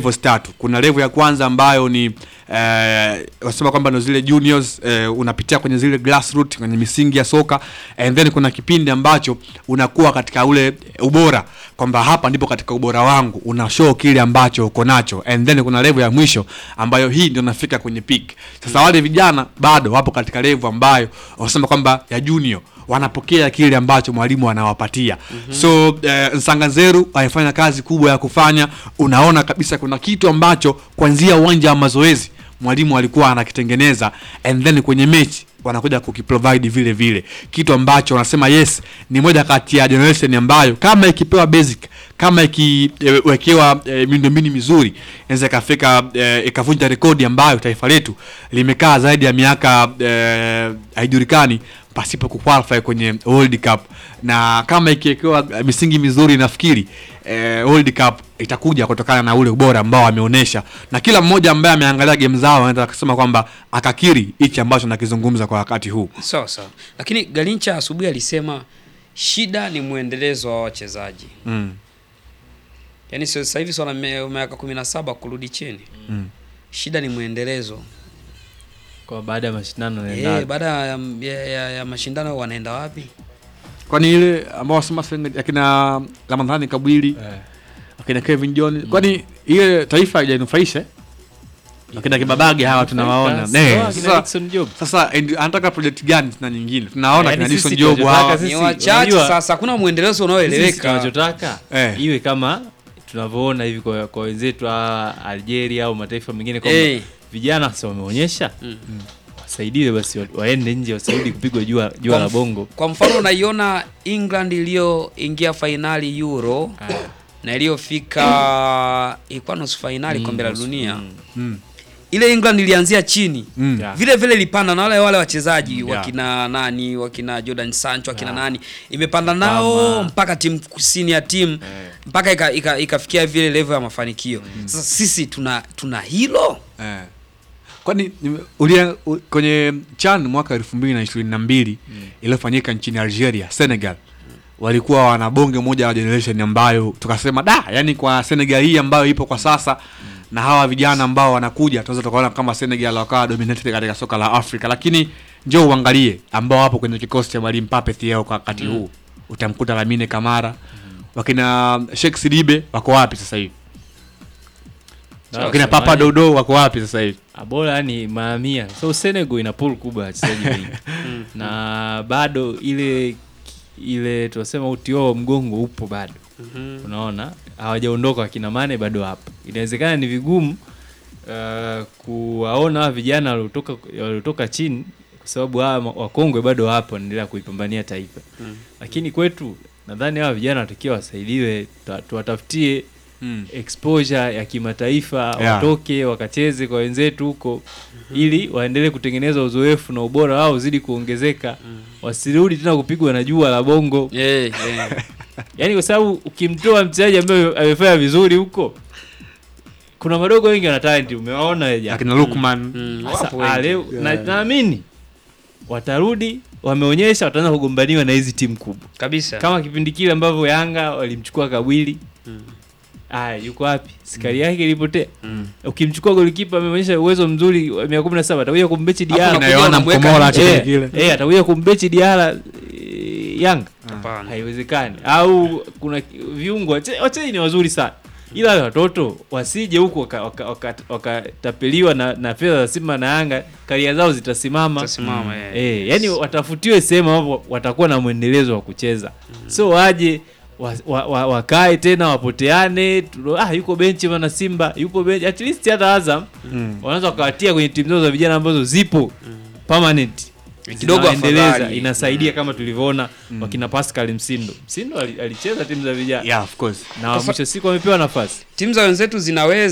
levels tatu. Kuna level ya kwanza ambayo ni eh, wasema kwamba ndo zile juniors eh, unapitia kwenye zile grassroots kwenye misingi ya soka and then kuna kipindi ambacho unakuwa katika ule ubora kwamba hapa ndipo katika ubora wangu una show kile ambacho uko nacho and then kuna level ya mwisho ambayo hii ndio nafika kwenye peak. Sasa wale vijana bado wapo katika level ambayo wasema kwamba ya junior wanapokea kile ambacho mwalimu anawapatia mm-hmm. so eh, Nsanganzeru amefanya kazi kubwa ya kufanya unaona kabisa kuna kitu ambacho kuanzia uwanja wa mazoezi mwalimu alikuwa anakitengeneza and then kwenye mechi wanakuja kukiprovide vile vile kitu ambacho wanasema yes ni moja kati ya generation ambayo kama ikipewa basic kama ikiwekewa e, miundombinu mizuri inaweza ikafika e, ikavunja rekodi ambayo taifa letu limekaa zaidi ya miaka e, haijulikani pasipo kuqualify kwenye World Cup na kama ikiwekewa eh, misingi mizuri nafikiri eh, World Cup itakuja kutokana na ule ubora ambao ameonyesha, na kila mmoja ambaye ameangalia game zao anaweza kusema kwamba akakiri hichi ambacho nakizungumza kwa wakati huu. sawa sawa, lakini Galincha asubuhi alisema shida ni mwendelezo wa wachezaji, Mm. yaani sio sasa hivi swala me- miaka kumi na saba kurudi chini Mm. shida ni mwendelezo kwa baada ya mashindano eh, naenda baada ya, ya, ya, ya mashindano wanaenda wapi? Kwani ile ambao wasema sasa akina Ramadhani Kabwili eh, akina Kevin John, kwani ile taifa haijanufaisha eh? akina Kibabage hawa tunawaona Sawa, Eh, akina sasa Dickson Job. sasa and- anataka project gani tena nyingine tunaona Yaani kina sisi Dickson Job tunachotaka hawa sisi- Ni wachache unajua- sasa, hakuna mwendelezo Sisi unaoeleweka. tunachotaka Eh. iwe kama tunavyoona hivi kwa, kwa wenzetu wa Algeria au mataifa mengine kwamba Eh. vijana sasa wameonyesha Mm. wasaidiwe basi wa- waende nje wasirudi kupigwa jua, jua Kwa la mf- bongo Kwa mfano unaiona England iliyoingia fainali Euro na iliyofika ilikuwa nusu fainali kombe la dunia. mm. Ile England ilianzia chini Mm. Yeah. vile vile ilipanda na wale wale wachezaji Yeah. wakina nani wakina Jordan Sancho wakina Yeah. nani imepanda nao Kama- mpaka timu kusini ya timu mpaka ika- ika- ikafikia vile level ya mafanikio. Sasa sisi tuna tuna hilo Eh. Kwani nime- ulia u- kwenye CHAN mwaka elfu mbili na ishirini na mbili iliyofanyika nchini Algeria, Senegal walikuwa wana bonge moja la generation ambayo tukasema da, yani kwa Senegal hii ambayo ipo kwa sasa na hawa vijana ambao wanakuja tunaweza tukaona kama Senegal wakawa dominated katika soka la Afrika, lakini njoo uangalie ambao wapo kwenye kikosi cha mwalimu Pape Thiaw kwa wakati huu, utamkuta Lamine Kamara, wakina Sheikh Sidibe wako wapi sasa hivi, Na wakina samani- Papa Dodo wako wapi sasa hivi? bora yani maamia so Senegal ina pool kubwa ya wachezaji wengi na bado ile ile tunasema uti wao wa mgongo upo bado unaona hawajaondoka wakina Mane bado hapo inawezekana ni vigumu uh, kuwaona hawa vijana waliotoka waliotoka chini kwa sababu hawa ma- wakongwe bado hapo wanaendelea kuipambania taifa lakini kwetu nadhani hawa vijana watakiwa wasaidiwe ta- tuwatafutie Mm. exposure ya kimataifa Yeah. watoke wakacheze kwa wenzetu huko ili waendelee kutengeneza uzoefu na ubora wao uzidi kuongezeka wasirudi tena kupigwa na jua la bongo eh, eh. yaani kwa sababu ukimtoa mchezaji ambaye amefanya vizuri huko kuna madogo wengi wana talent umewaona wewe jana. akina Lukman Mm, Sasa, wapo ah, wengi. leo na- naamini watarudi wameonyesha wataanza kugombaniwa na hizi timu kubwa kabisa kama kipindi kile ambavyo Yanga walimchukua Kabwili Mm. aya yuko wapi sikari yake ilipotea ukimchukua golikipa ameonyesha uwezo mzuri wa miaka kumi na saba atakuja kumbechi Hapo Diara unakuja na Yohana unamweka Mkomola nje. kipindi Eh, kile. eh, atakuja kumbechi Diara eh, Yanga Hapana. haiwezekani au kuna viungo wache- wachezaji ni wazuri sana ila wale watoto wasije huku wakatapeliwa waka, waka, wakatapeliwa na, na fedha za Simba na Yanga karia zao zitasimama Zitasimama, eh. eh, yani watafutiwe sehemu ambapo watakuwa na mwendelezo wa kucheza so waje wa, wa, wa, wakae tena wapoteane tu- ah, yuko benchi bana Simba yupo benchi at least hata Azam Mm. wanaweza wakawatia kwenye timu zao za vijana ambazo zipo permanent Kidogo Zinawaendeleza, afadhali. inasaidia kama tulivyoona wakina Pascal Msindo Msindo ali- alicheza timu za vijana yeah of course na mwisho siku wamepewa nafasi timu za wenzetu zinaweza